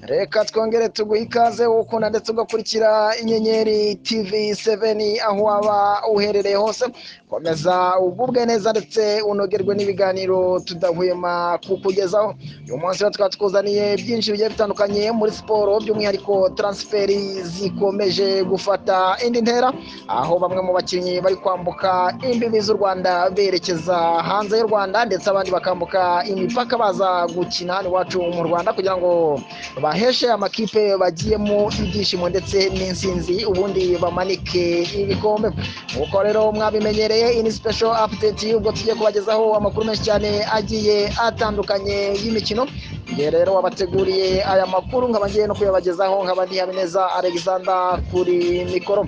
reka twongere tuguhe ikaze ukunda ndetse ugakurikira inyenyeri tv seveni aho waba uherereye hose komeza ugubwe neza ndetse unogerwe n'ibiganiro tudahwema kukugezaho uyu munsi rero tukaba twuzaniye byinshi bigiye bitandukanye muri siporo by'umwihariko taransiferi zikomeje gufata indi ntera aho bamwe mu bakinnyi bari kwambuka imbibi z'u rwanda berekeza hanze y'u rwanda ndetse abandi bakambuka imipaka baza gukina hano iwacu mu rwanda kugira ngo baheshe amakipe bagiyemo ibyishimo ndetse n'insinzi ubundi bamanike ibikombe nk'uko rero mwabimenyereye iyi ni sipesho apudeti ubwo tugiye kubagezaho amakuru menshi cyane agiye atandukanye y'imikino igihe rero wabateguriye aya makuru nkaba ngiye no kuyabagezaho nkaba ntihabineza alexander kuri mikoro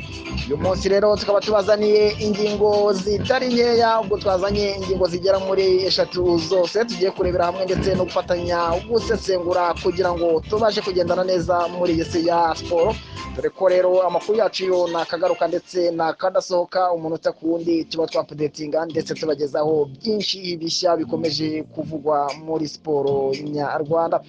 uyu munsi rero tukaba tubazaniye ingingo zitari nkeya ubwo twazanye ingingo zigera muri eshatu zose tugiye kurebera hamwe ndetse no gufatanya gusesengura kugira ngo tubashe kugendana neza muri iyi si ya siporo dore ko rero amakuru yacu yo nakagaruka ndetse nakadasohoka umunota ku wundi tuba twapudetinga ndetse tubagezaho byinshi bishya bikomeje kuvugwa muri siporo nyarwanda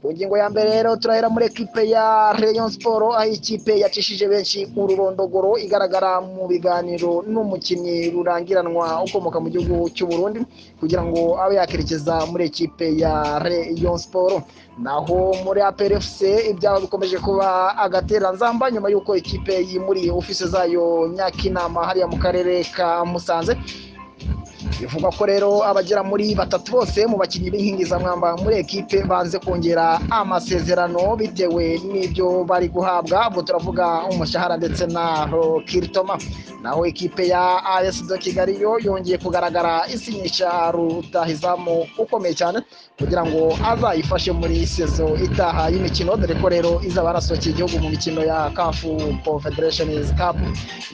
ku ngingo ya mbere rero turahera muri ekipe ya Rayon siporo aho ikipe yacishije benshi ururondogoro igaragara mu biganiro n'umukinnyi rurangiranwa ukomoka mu gihugu cy'u Burundi kugira ngo abe yakerekeza muri ekipe ya Rayon siporo naho muri APRFC ibyaho bikomeje kuba agateranzamba nyuma y'uko ikipe yimuriye ofisi zayo Nyakinama hariya mu karere ka Musanze bivugwa ko rero abagera muri batatu bose mu bakinnyi b'inkingizamwamba muri ekipe banze kongera amasezerano bitewe n'ibyo bari guhabwa ubwo turavuga umushahara ndetse na rokiritoma naho ikipe ya as do kigali yo yongeye kugaragara isinyisha rutahizamu ukomeye cyane kugira ngo azayifashe muri sezo itaha y'imikino dore ko rero izaba yarasohokeye igihugu mu mikino ya kafu confederation cup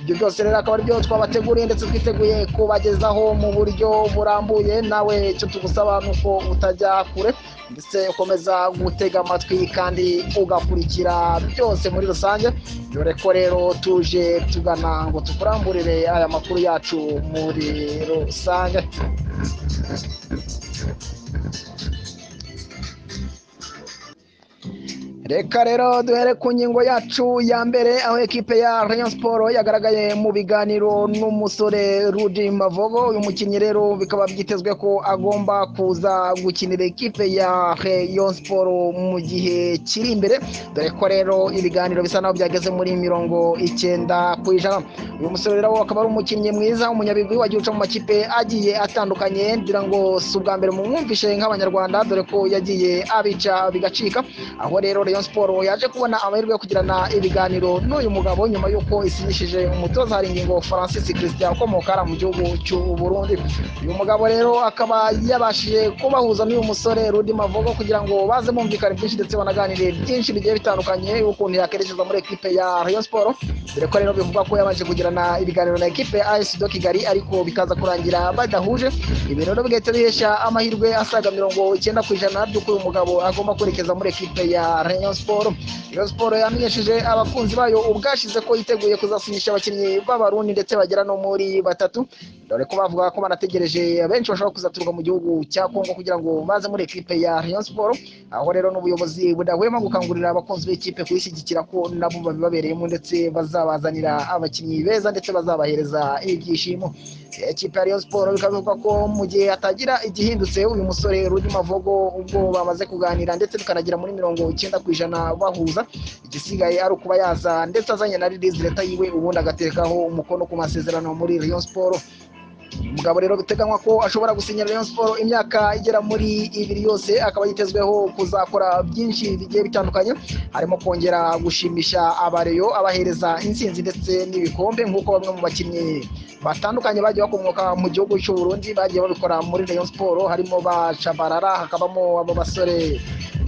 ibyo byose rero akaba aribyo twabateguriye ndetse twiteguye kubagezaho mu buryo burambuye nawe icyo tugusaba ni uko utajya kure ndetse ukomeza gutega amatwi kandi ugakurikira byose muri rusange dore ko rero tuje tugana ngo tukuramburire aya makuru yacu muri rusange reka rero duhere ku ngingo yacu ya mbere aho ekipe ya Rayon siporo yagaragaye mu biganiro n'umusore Rudi Mavogo uyu mukinnyi rero bikaba byitezwe ko agomba kuza gukinira ekipe ya Rayon siporo mu gihe kiri imbere dore ko rero ibiganiro bisa naho byageze muri mirongo icyenda ku ijana uyu musore rero akaba ari umukinnyi mwiza umunyabigwi wagiye uca mu makipe agiye atandukanye ngira ngo si ubwa mbere mumwumvishe nk'abanyarwanda dore ko yagiye abica bigacika aho rero Rayon siporo yaje kubona amahirwe yo kugirana ibiganiro n'uyu mugabo nyuma y'uko isinyishije umutoza hari ingingo francis christian ukomoka mu gihugu cy'u burundi uyu mugabo rero akaba yabashije kubahuza n'uyu musore rudi mavugo kugira ngo baze bumvikane byinshi ndetse banaganire byinshi bigiye bitandukanye ukuntu yakerekeza muri ekipe ya Rayon siporo dore ko rero bivugwa ko yabanje kugirana ibiganiro na ekipe as do kigali ariko bikaza kurangira badahuje ibi rero bigahita bihesha amahirwe asaga mirongo icyenda ku ijana by'uko uyu mugabo agomba kwerekeza muri ekipe ya Rayon Rayon Sport Rayon Sport yamenyesheje abakunzi bayo ubwashize ko yiteguye kuzasinyisha abakinnyi b'abarundi ndetse bagera no muri batatu dore ko bavuga ko banategereje benshi bashobora kuzaturuka mu gihugu cya Kongo kugira ngo baze muri ekipe ya Rayon Sport aho rero n'ubuyobozi budahwema gukangurira abakunzi b'ikipe kuyishyigikira ko nabo babibabereyemo ndetse bazabazanira abakinnyi beza ndetse bazabahereza ibyishimo ekipe ya Rayon Sport bikaba bivuga ko mu gihe hatagira igihindutse uyu musore Rudi Mavogo ubwo bamaze kuganira ndetse bikanagira muri mirongo icyenda ku ijana bahuza igisigaye ari ukuba yaza ndetse azanye na ririzi leta yiwe ubundi agatekaho umukono ku masezerano muri Rayon Sport umugabo rero biteganywa ko ashobora gusinyira Rayon Sport imyaka igera muri ibiri yose akaba yitezweho kuzakora byinshi bigiye bitandukanye harimo kongera gushimisha abareyo abahereza insinzi ndetse n'ibikombe nk'uko bamwe mu bakinnyi batandukanye bagiye bakomoka mu gihugu cy'u Burundi bagiye babikora muri Rayon Sport harimo ba Chabarara hakabamo abo basore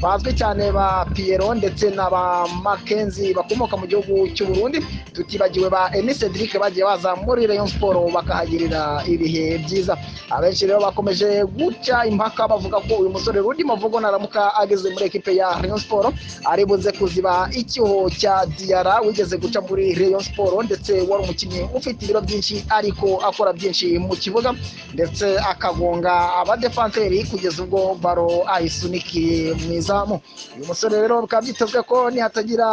bazwi cyane ba Pierro ndetse na ba Mackenzie bakomoka mu gihugu cy'u Burundi tutibagiwe ba Enis Cedric bagiye baza muri Rayon Sport bakahagirira ibihe byiza abenshi rero bakomeje guca impaka bavuga ko uyu musore Rudi Mavugo naramuka ageze muri ekipe ya Rayon Sport ari buze kuziba icyuho cya Diarra wigeze guca muri Rayon Sport ndetse wari umukinnyi ufite ibiro byinshi ariko akora byinshi mu kibuga ndetse akagonga abadefanseri kugeza ubwo baro ayisunikiye mwiza izamu uyu musore rero bikaba byitezwe ko nihatagira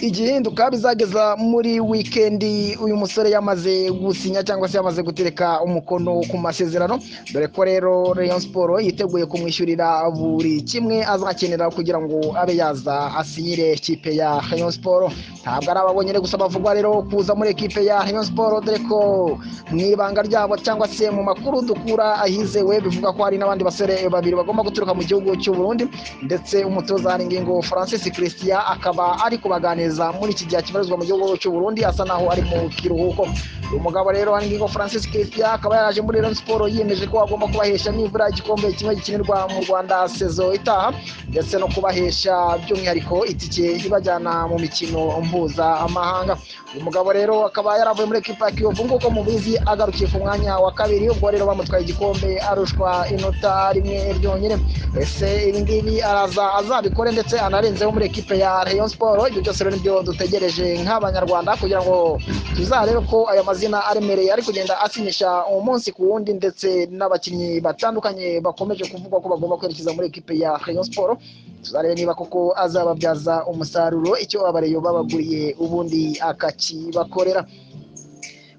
igihinduka bizageza muri wikendi uyu musore yamaze gusinya cyangwa se yamaze gutereka umukono ku masezerano dore ko rero Rayon siporo yiteguye kumwishyurira buri kimwe azakenera kugira ngo abe yaza asinyire ikipe ya Rayon siporo ntabwo ari ababonyere gusa bavugwa rero kuza muri ekipe ya Rayon siporo dore ko mu ibanga ryabo cyangwa se mu makuru dukura ahizewe bivuga ko hari n'abandi basore babiri bagomba guturuka mu gihugu cy'u Burundi ndetse umutoza hari ingingo Francis Christian akaba ari kubaganiriza muri iki gihe akibarizwa mu gihugu cy'u Burundi asa naho ari mu kiruhuko uyu mugabo rero ngingo Francis Christian akaba yaraje muri Rayon Sport yiyemeje ko agomba kubahesha nibura igikombe kimwe gikinirwa mu Rwanda sezo itaha ndetse no kubahesha by'umwihariko itike ibajyana mu mikino mpuzamahanga uyu mugabo rero akaba yaravuye muri ekipa ya Kiyovu nk'uko mubizi agarukiye ku mwanya wa kabiri ubwo rero bamutwaye igikombe arushwa inota rimwe ryonyine ese ibi ngibi araza azabikore ndetse anarenzeho muri ekipe ya Rayon Sport ibyo byose rero nibyo dutegereje nk'abanyarwanda kugira ngo tuzarebe ko aya mazina aremereye ari kugenda asinyisha umunsi ku wundi ndetse n'abakinnyi batandukanye bakomeje kuvuga ko bagomba kwerekeza muri ekipe ya Rayon Sport tuzarebe niba koko azababyaza umusaruro icyo abareyo babaguriye ubundi akakibakorera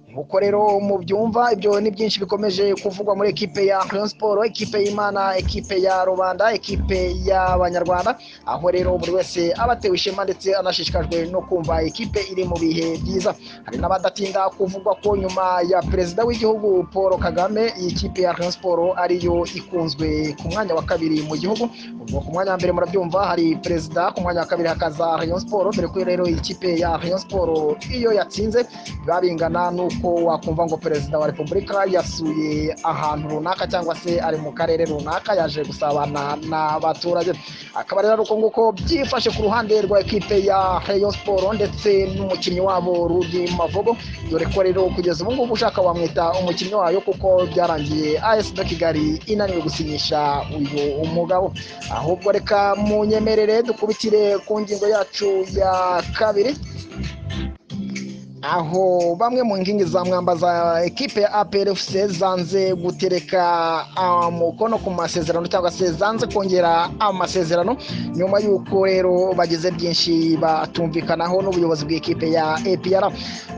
nk'uko rero mubyumva ibyo ni byinshi bikomeje kuvugwa muri ekipe ya Rayon Sport ekipe y'Imana ekipe ya rubanda ekipe y'Abanyarwanda aho rero buri wese aba atewe ishema ndetse anashishikajwe no kumva ekipe iri mu bihe byiza hari n'abadatinda kuvugwa ko nyuma ya perezida w'igihugu Paul Kagame iyi kipe ya Rayon Sport ariyo ikunzwe ku mwanya wa kabiri mu gihugu ubwo ku mwanya wa mbere murabyumva hari perezida ku mwanya wa kabiri hakaza Rayon Sport dore ko rero iyi kipe ya Rayon Sport iyo yatsinze biba bingana n'uko wakumva ngo perezida wa repubulika yasuye ahantu runaka cyangwa se ari mu karere runaka yaje gusabana n'abaturage akaba rero uko nguko byifashe ku ruhande rwa ekipe ya Rayon Sport ndetse n'umukinnyi wabo Rudi Mavogo dore ko rero kugeza ubu ngubu ushaka wamwita umukinnyi wayo kuko byarangiye AS Kigali inaniwe gusinyisha uyu umugabo ahubwo reka munyemerere dukubitire ku ngingo yacu ya kabiri aho bamwe mu nkingi za mwamba za ekipe ya APRFC zanze gutereka umukono ku masezerano cyangwa se zanze kongera amasezerano nyuma y'uko rero bagize byinshi batumvikanaho n'ubuyobozi bw'ikipe ya APR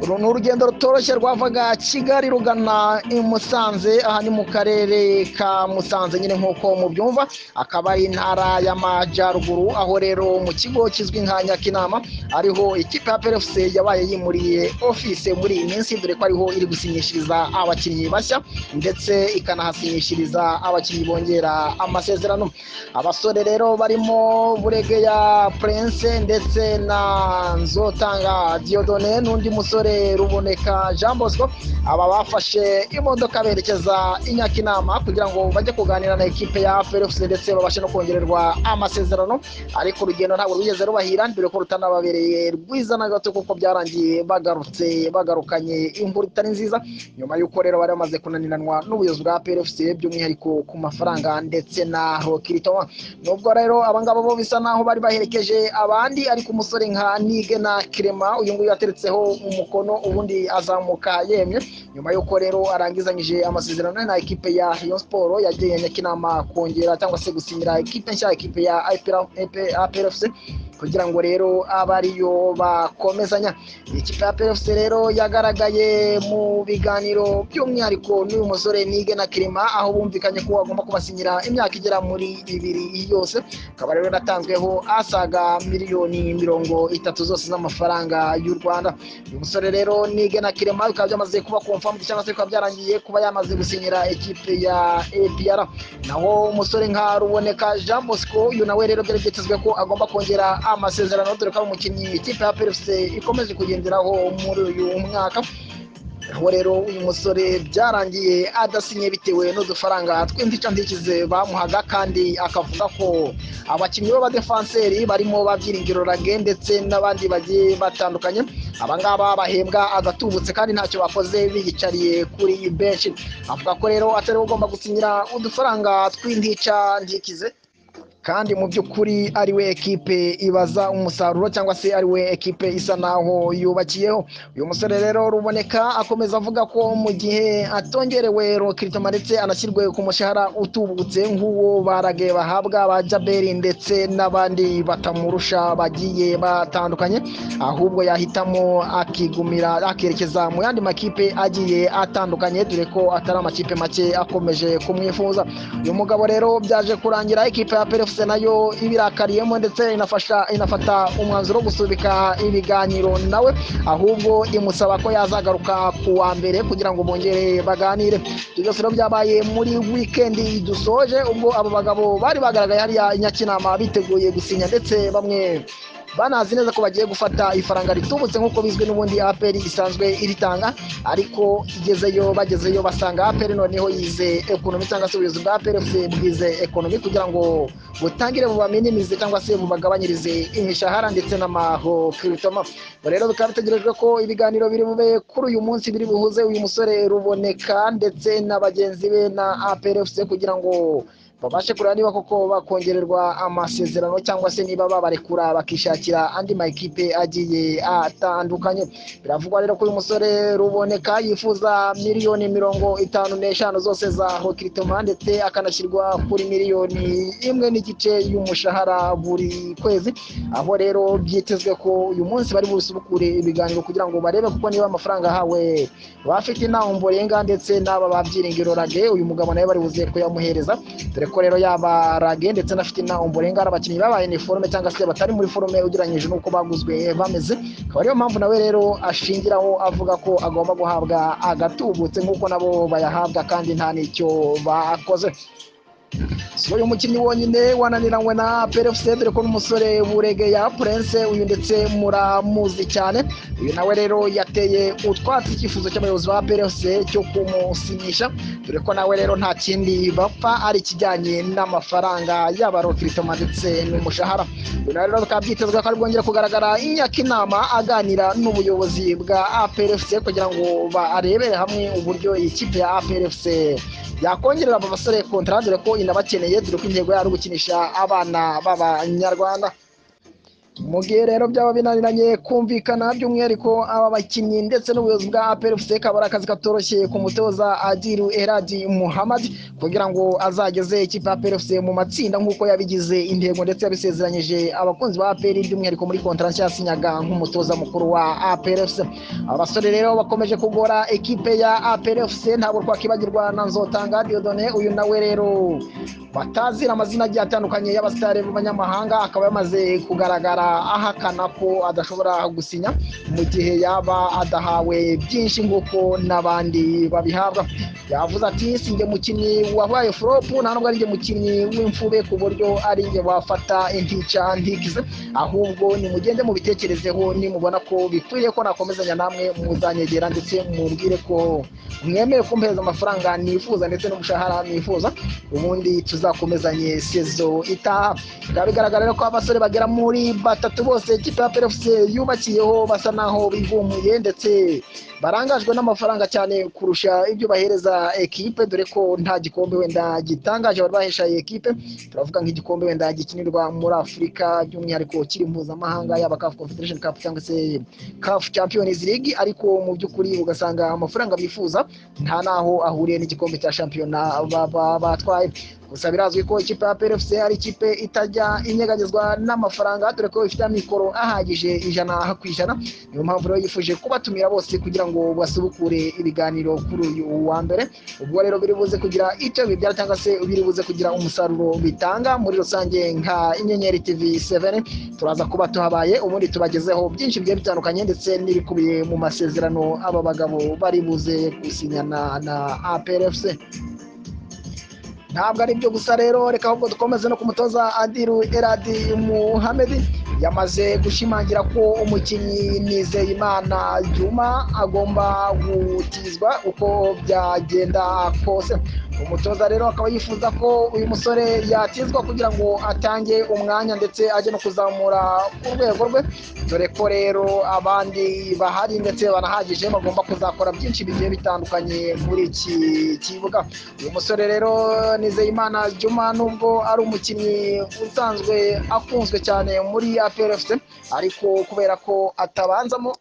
uru ni urugendo rutoroshye rwavaga Kigali rugana i Musanze aha ni mu karere ka Musanze nyine nk'uko mubyumva akaba ari intara y'amajyaruguru aho rero mu kigo kizwi nka Nyakinama ariho ikipe ya APRFC yabaye yimuriye ofise muri iyi minsi dore ko ariho iri gusinyishiriza abakinnyi bashya ndetse ikanahasinyishiriza abakinnyi bongera amasezerano abasore rero barimo buregeya prince ndetse na nzotanga diodone n'undi musore ruboneka jean bosco aba bafashe imodoka berekeza i nyakinama kugira ngo bajye kuganira na ekipe ya ferefuse ndetse babashe no kongererwa amasezerano ariko urugendo ntabwo rwigeze rubahira dore ko rutanababereye rwiza na gato kuko byarangiye bagarutse bagarukanye inkuru itari nziza nyuma y'uko rero bari bamaze kunaniranwa n'ubuyobozi bwa PFC by'umwihariko ku mafaranga ndetse na Rokiritoma nubwo rero abangaba bo bisa naho bari baherekeje abandi ariko umusore nka Nige na Kirema uyu nguyu yateretseho umukono ubundi azamuka yemye nyuma y'uko rero arangizanyije amasezerano na ekipe ya Rayon Sport yagiye Nyakinama kongera cyangwa se gusinyira ekipe nshya ekipe ya APRFC kugira ngo rero abe ariyo bakomezanya ikipe ya PFC rero yagaragaye mu biganiro by'umwihariko n'uyu musore Nige na Kirima aho bumvikanye ko agomba kubasinyira imyaka igera muri ibiri yose akaba rero yatanzweho asaga miliyoni mirongo itatu zose z'amafaranga y'u Rwanda uyu musore rero Nige na Kirima bikaba byamaze kuba confirmed cyangwa se bikaba byarangiye kuba yamaze gusinyira ekipe ya APR naho umusore nka Ruboneka Jean Bosco uyu nawe rero byari byitezwe ko agomba kongera amasezerano dore ko ari umukinnyi ikipe ya PFC ikomeje kugenderaho muri uyu mwaka aho rero uyu musore byarangiye adasinye bitewe n'udufaranga tw'inzicanzikize bamuhaga kandi akavuga ko abakinnyi b'abadefanseri barimo ba Byiringiro Rage ndetse n'abandi bagiye batandukanye abangaba bahembwa agatubutse kandi ntacyo bakoze biyicariye kuri benshi avuga ko rero atari ugomba gusinyira udufaranga tw'intica nzikize kandi mu by'ukuri ari we ekipe ibaza umusaruro cyangwa se ari we ekipe isa naho yubakiyeho uyu musore rero ruboneka akomeza avuga ko mu gihe atongerewe rokiritoma ndetse anashyirwe ku mushahara utubutse nk'uwo barage bahabwa ba jaberi ndetse n'abandi batamurusha bagiye batandukanye ahubwo yahitamo akigumira akerekeza mu yandi makipe agiye atandukanye dore ko atari amakipe make akomeje kumwifuza uyu mugabo rero byaje kurangira ikipe ya perefuse nayo ibirakariyemo ndetse inafasha inafata umwanzuro wo gusubika ibiganiro nawe ahubwo imusaba ko yazagaruka ku wa mbere kugira ngo bongere baganire ibyo byose rero byabaye muri wikendi dusoje ubwo abo bagabo bari bagaragaye hariya i nyakinama biteguye gusinya ndetse bamwe banazi neza ko bagiye gufata ifaranga ritubutse nk'uko bizwi n'ubundi aperi isanzwe iritanga ariko igezeyo bagezeyo basanga aperi noneho yize ekonomi cyangwa se ubuyobozi bwa aperi bwize ekonomi kugira ngo butangire bubamininize cyangwa se bubagabanyirize imishahara ndetse n'amahokiritoma rero bikaba bitegerejwe ko ibiganiro biri bube kuri uyu munsi biri buhuze uyu musore ruboneka ndetse na bagenzi be na aperi kugira ngo babashe kureba niba koko bakongererwa amasezerano cyangwa se niba babarekura bakishakira andi makipe agiye atandukanye biravugwa rero ko uyu musore ruboneka yifuza miliyoni mirongo itanu n'eshanu zose za hokiritoma ndetse akanashyirwa kuri miliyoni imwe n'igice y'umushahara buri kwezi aho rero byitezwe ko uyu munsi bari busubukure ibiganiro kugira ngo barebe kuko niba amafaranga ahawe bafite intamburenga ndetse n'aba babyiringiro rage uyu mugabo nawe bari buze kuyamuhereza dore ko rero yaba rage ndetse n'afite intamburenga ari abakinnyi babaye ni forume cyangwa se batari muri forume ugereranyije n'uko baguzwe bameze akaba ariyo mpamvu nawe rero ashingiraho avuga ko agomba guhabwa agatubutse nk'uko nabo bayahabwa kandi nta n'icyo bakoze si uyu mukinnyi wonyine wananiranywe na perefuse dore ko n'umusore burege ya purense uyu ndetse muramuzi cyane uyu nawe rero yateye utwatsi icyifuzo cy'abayobozi ba perefuse cyo kumusinyisha dore ko nawe rero nta kindi bapfa ari ikijyanye n'amafaranga yaba rokiritoma ndetse n'umushahara uyu nawe rero bikaba byitezwe ko ari bwongere kugaragara inyakinama aganira n'ubuyobozi bwa perefuse kugira ngo barebere hamwe uburyo iyi kipe ya perefuse yakongerera aba basore kontara dore ko inabakeneye dore ko intego yari ugukinisha abana b'abanyarwanda mu gihe rero byaba binaniranye kumvikana by'umwihariko aba bakinnyi ndetse n'ubuyobozi bwa apelufuse kaba ari akazi katoroshye ku mutoza adiru eradi muhamadi kugira ngo azageze ikipe apelufuse mu matsinda nk'uko yabigize intego ndetse yabisezeranyije abakunzi ba aperi by'umwihariko muri kontara nshya yasinyaga nk'umutoza mukuru wa apelufuse abasore rero bakomeje kugora ekipe ya apelufuse ntabwo twakwibagirwa na nzotanga diodone uyu nawe rero batazira amazina agiye atandukanye y'abasitari b'abanyamahanga akaba yamaze kugaragara ahakana ko adashobora gusinya mu gihe yaba adahawe byinshi nk'uko n'abandi babihabwa yavuze ati si njye mukinnyi wabaye foropu nta nubwo ari njye mukinnyi w'imfube ku buryo ari njye wafata intica ntikize ahubwo nimugende mubitekerezeho nimubona ko bikwiriye ko nakomezanya namwe muzanyegera ndetse mumbwire ko mwemeye kumpereza amafaranga nifuza ndetse n'umushahara nifuza ubundi tuzakomezanye sezo itaha bikaba bigaragara ko abasore bagera muri batatu bose ikipe ya perefuse yubakiyeho basa naho bigumuye ndetse barangajwe n'amafaranga cyane kurusha ibyo bahereza ekipe dore ko nta gikombe wenda gitangaje bari bahesha ekipe turavuga nk'igikombe wenda gikinirwa muri afurika by'umwihariko kiri mpuzamahanga yaba kafu confederation cup cyangwa se kafu champions league ariko mu by'ukuri ugasanga amafaranga bifuza nta naho ahuriye n'igikombe cya shampiyona batwaye gusa birazwi ko ikipe ya PFC ari ikipe itajya inyeganyezwa n'amafaranga dore ko ifite amikoro ahagije ijana ku ijana niyo mpamvu rero yifuje kubatumira bose kugira ngo basubukure ibiganiro kuri uyu wa mbere ubwo rero biri buze kugira icyo bibyara cyangwa se biri buze kugira umusaruro bitanga muri rusange nka inyenyeri TV 7 turaza kuba tuhabaye ubundi tubagezeho byinshi bigiye bitandukanye ndetse n'ibikubiye mu masezerano aba bagabo bari buze gusinyana na APRFC ntabwo ari byo gusa rero reka ahubwo dukomeze no ku mutoza adiru eradi muhamedi yamaze gushimangira ko umukinnyi nizeyimana juma agomba gukizwa uko byagenda kose umutoza rero akaba yifuza ko uyu musore yatizwa kugira ngo atange umwanya ndetse ajye no kuzamura urwego rwe dore ko rero abandi bahari ndetse banahagije bagomba kuzakora byinshi bigiye bitandukanye muri iki kibuga uyu musore rero nizeyimana juma nubwo ari umukinnyi usanzwe akunzwe cyane muri aperefuse ariko kubera ko atabanzamo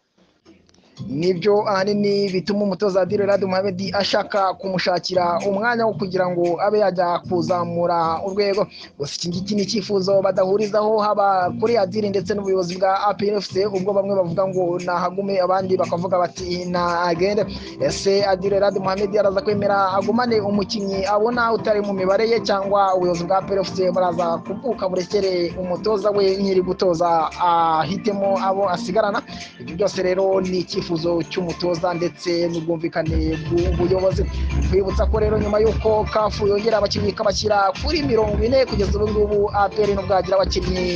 nibyo ahanini bituma umutoza adire radu muhamedi ashaka kumushakira umwanya wo kugira ngo abe yajya kuzamura urwego gusa iki ngiki ni icyifuzo badahurizaho haba kuri adire ndetse n'ubuyobozi bwa apirefuse ubwo bamwe bavuga ngo nahagume abandi bakavuga bati nagende ese adire radu muhamedi araza kwemera agumane umukinnyi abona utari mu mibare ye cyangwa ubuyobozi bwa apirefuse buraza kuvuka burekere umutoza we nyiri gutoza ahitemo abo asigarana ibyo byose rero ni icyifuzo icyifuzo cy'umutoza ndetse n'ubwumvikane bw'ubuyobozi twibutsa ko rero nyuma y'uko kafu yongera abakinnyi ikabashyira kuri mirongo ine kugeza ubu ngubu aperi n'ubwagira abakinnyi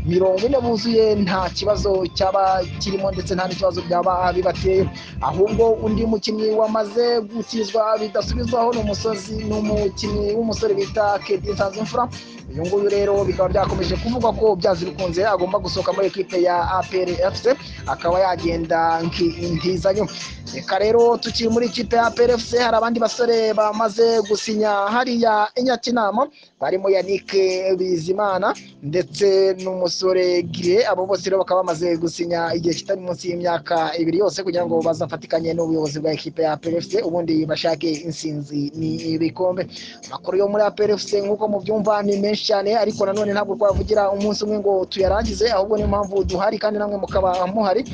mirongo ine buzuye nta kibazo cyaba kirimo ndetse nta n'ikibazo byaba bibateye ahubwo undi mukinnyi wamaze gukizwa bidasubizwaho ni umusozi ni umukinnyi w'umusore bita kedi nsanzimfura uyu nguyu rero bikaba byakomeje kuvugwa ko byazi bikunze agomba gusohoka muri ekipe ya aperi efuse akaba yagenda nk'intizanyo reka rero tukiri muri ikipe ya PRFC hari abandi basore bamaze gusinya hariya inyakinama barimo yanike bizimana ndetse n'umusore gire abo bose rero bakaba bamaze gusinya igihe kitari munsi y'imyaka ibiri yose kugira ngo bazafatikanye n'ubuyobozi bwa ekipe ya PRFC ubundi bashake insinzi n'ibikombe amakuru yo muri PRFC nk'uko mubyumva ni menshi cyane ariko nanone ntabwo twavugira umunsi umwe ngo tuyarangize ahubwo niyo mpamvu duhari kandi namwe mukaba muhari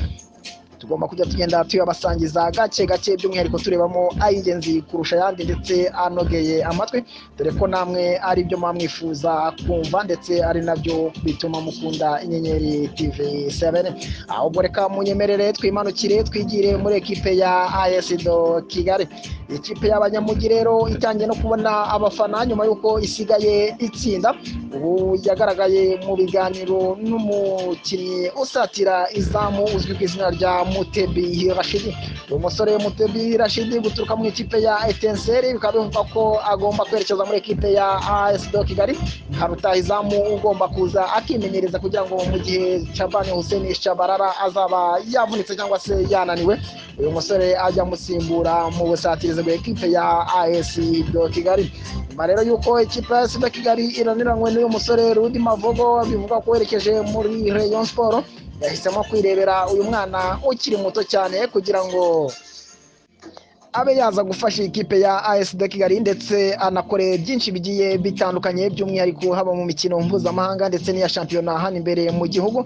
tugomba kujya tugenda tuyabasangiza gake gake by'umwihariko turebamo ay'ingenzi kurusha ayandi ndetse anogeye amatwi dore ko namwe ari byo mwamwifuza kumva ndetse ari nabyo bituma mukunda inyenyeri tv 7 ahubwo reka munyemerere twimanukire twigire muri ekipe ya do kigali ikipe y'abanyamugi rero itangiye no kubona abafana nyuma y'uko isigaye itsinda ubu yagaragaye mu biganiro n'umukinnyi usatira izamu uzwi ku izina rya mutebi rashidi uyu musore mutebi rashidi guturuka mu ikipe ya etenseri bikaba bivuga ko agomba kwerekeza muri ekipe ya as do kigali nka rutahizamu ugomba kuza akimenyereza kugira ngo mu gihe cabani huseni shabarara azaba yavunitse cyangwa se yananiwe uyu musore ajya amusimbura mu busatirizi bwa ekipe ya as do kigali nyuma rero y'uko ekipe ya as do kigali iraniranywe n'uyu musore rudi mavogo bivuga ko werekeje muri rayon sport yahisemo kwirebera uyu mwana ukiri muto cyane kugira ngo abe yaza gufasha ikipe ya AS de Kigali ndetse anakore byinshi bigiye bitandukanye by'umwihariko haba mu mikino mpuzamahanga ndetse n'iya shampiyona hano imbere mu gihugu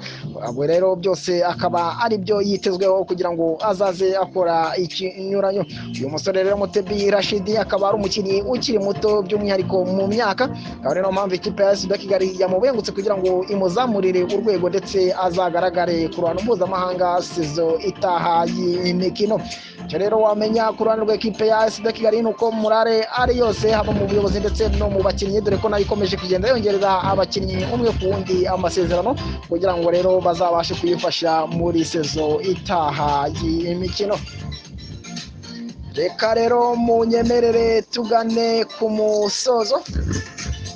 ubwo rero byose akaba ari byo yitezweho kugira ngo azaze akora ikinyuranyo uyu musore rero Mutebi Rashidi akaba ari umukinnyi ukiri muto by'umwihariko mu myaka akaba niyo mpamvu ikipe ya AS de Kigali yamubengutse kugira ngo imuzamurire urwego ndetse azagaragare ku ruhando mpuzamahanga sezo itaha y'imikino icyo rero wamenya ku ruhande rw'ekipe ya asida kigali ni uko murare ari yose haba mu buyobozi ndetse no mu bakinnyi dore ko nayo ikomeje kugenda yongerera abakinnyi umwe ku wundi amasezerano kugira ngo rero bazabashe kuyifasha muri sezo itaha y'imikino reka rero munyemerere tugane ku musozo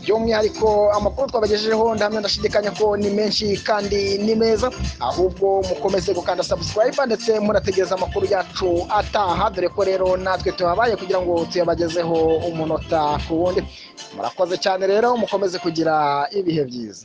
by'umwihariko amakuru twabagejejeho ndahamya ndashidikanya ko ni menshi kandi ni meza ahubwo mukomeze gukanda sabusikarayiba ndetse murategereza amakuru yacu ataha dore ko rero natwe tuhabaye kugira ngo tuyabagezeho umunota ku wundi murakoze cyane rero mukomeze kugira ibihe byiza